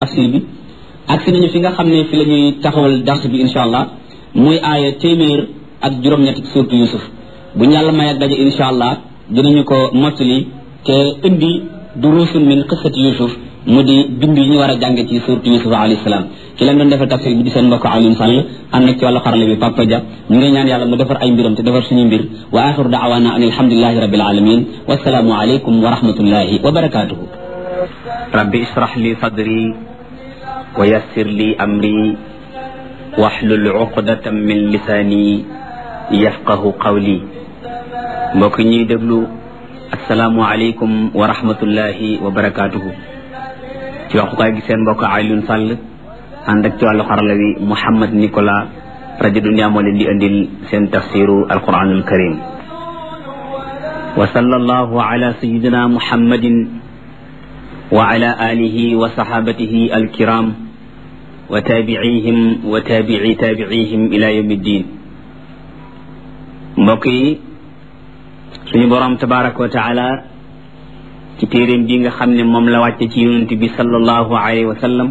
tafsir bi ak si nañu fi nga xam ne fi la ñuy taxawal dars bi insha allah muy aaya téeméer ak juróom-ñett surtout yusuf bu ñu yàlla may ak daje insha allah dinañu ko mottali te indi durusun min qissati yusuf mu di bind yi ñu war a jànge ci surtout yusuf alayhi salaam ki leen doon defal tafsir bi di seen mbokk Alioune Sall ànd ak ci wàllu xarale bi Papa Dia ñu ngi ñaan yàlla mu defar ay mbiram te defar suñu mbir wa axiru daawana an alhamdulilahi rabbil alamin wasalaamu aleykum wa rahmatullahi wa barakatuhu rabbi israh li sadri wa yassir li amri wahlul uqdatan min lisaani yafqahu qawli mbokk ñuy déglu asalaamu aleykum wa rahmatullahi wa barakatuhu ci waxukaay gi seen mbokk Alioune Sall ànd ak ci wàllu xarala wi Mouhamed Nicolas rajo Dunia moo leen di andil seen tafsiru alquranul karim wa sallallahu ala sayidina muhammadin wa ala alihi wa sahabatihi alkiram wa tabiihim wa tabii tabiihim ila yawmi ddin mbokk yi suñu borom tabaraka wa taala ci téeréem bi nga xam ne moom la wàcce ci yonent bi sallallahu alayhi wa sallam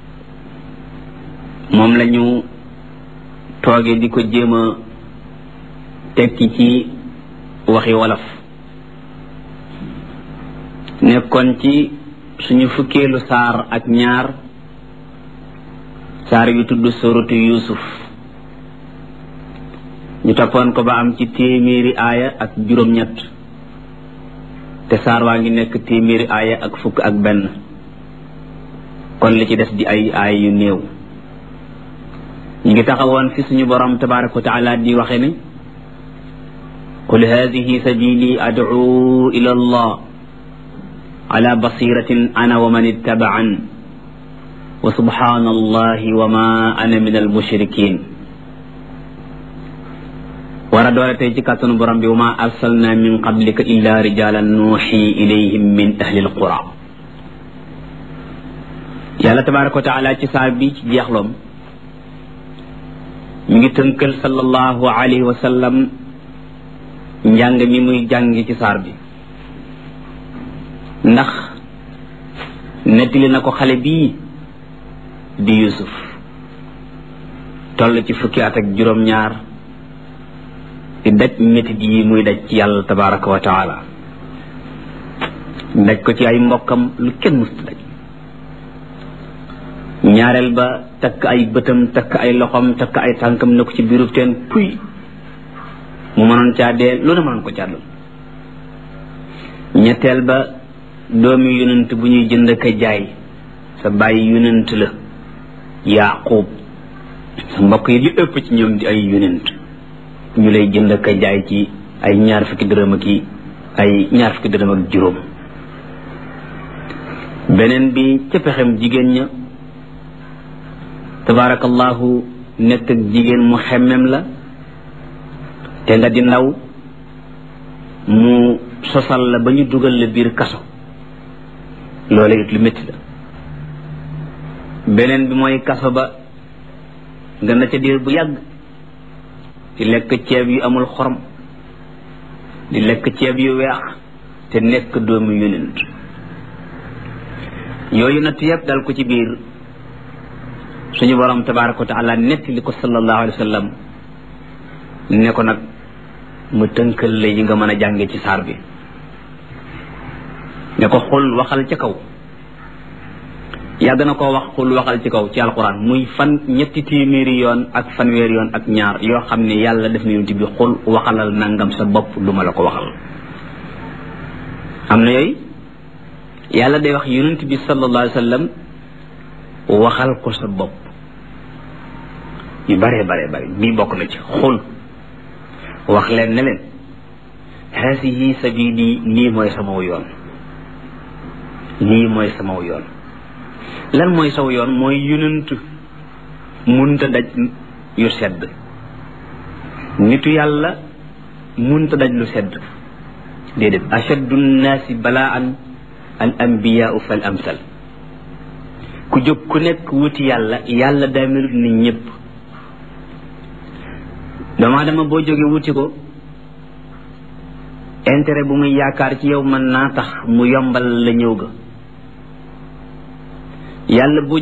moom la ñu tooge di ko jéem a tekki ci waxi wolof nekkoon ci suñu fukkeelu saar ak ñaar saar yu tudd suratu yusuf ñu toppoon ko ba am ci téeméeri aaya ak juróom-ñett te saar waa ngi nekk téeméeri aaya ak fukk ak benn kon li ci des di ay aaya yu néew ñu ngi taxawoon fi suñu borom tabaraka wa taala di waxe ne qul hadihi sabili ad'u ila allah ala basiratin ana wa man ittaba'an wa subhana allahi wa ma ana min al mushrikin war a doole tey ci kàttanu borom bi wa ma arsalna min qablika illa rijalan nuuxi ilayhim min ahli al qura yàlla tabaraka wa taala ci saar bi ci jeexloom mi ngi tënkal sallallahu alayhi wa sallam njàng mi muy jàng ci saar bi ndax nettali na ko xale bii di yusuf toll ci fukki at ak juróom-ñaar di daj métit yi muy daj ci yàlla tabaraka wa taala daj ko ci ay mbokkam lu kenn musta daj ñaareel ba takk ay bëtam takk ay loxom takk ay tànkam ne ko ci biirub teen puy mu mënoon caa dee lu ne mënoon ko càddal ñetteel ba doomi yonent bu ñuy jënd ka jaay sa bàyyi yonent la yaqub sa mbokk yi li ëpp ci ñoom di ay yonent ñu lay jënd ka jaay ci ay ñaar fukki dërëm ak ay ñaar fukki dërëm ak juróom beneen bi ca pexem jigéen ña tabarakallahu nekk ak jigéen mu xemmem la te nga di ndaw mu sosal la ba ñu dugal la biir kaso loolu it lu métti la beneen bi mooy kaso ba nga na ca diir bu yàgg di lekk ceeb yu amul xorom di lekk ceeb yu weex te nekk doomu yonent yooyu natt yëpp dal ko ci biir suñu borom tabaraka wa taala netti li ko sallallahu alayhi wa sallam ne ko nag mu tënkal la yi nga mën a jànge ci saar bi ne ko xul waxal ca kaw yàgg na koo wax xul waxal ci kaw ci alquran muy fan ñetti téeméeri yoon ak fanweeri yoon ak ñaar yoo xam ne yàlla def na yonent bi xul waxalal nangam sa bopp lu ma la ko waxal am na yooyu yàlla day wax yonent bi sallallahu alayhi wa sallam waxal ko sa bopp yu bare bare bare bii bokk na ci xul wax leen ne leen haasihi sabili lii mooy samaw yoon lii mooy samaw yoon lan mooy saw yoon mooy yonent munta daj yu sedd nitu yàlla munta daj lu sedd déedéet ashaddu nnaasi balaan al anbiyaau fal amsal ku jóg ku nekk wuti yàlla yàlla daa melut ni ñëpp doomu dama boo jógee wuti ko intérêt bu muy yaakaar ci yow mën naa tax mu yombal la ñëw ga yàlla bu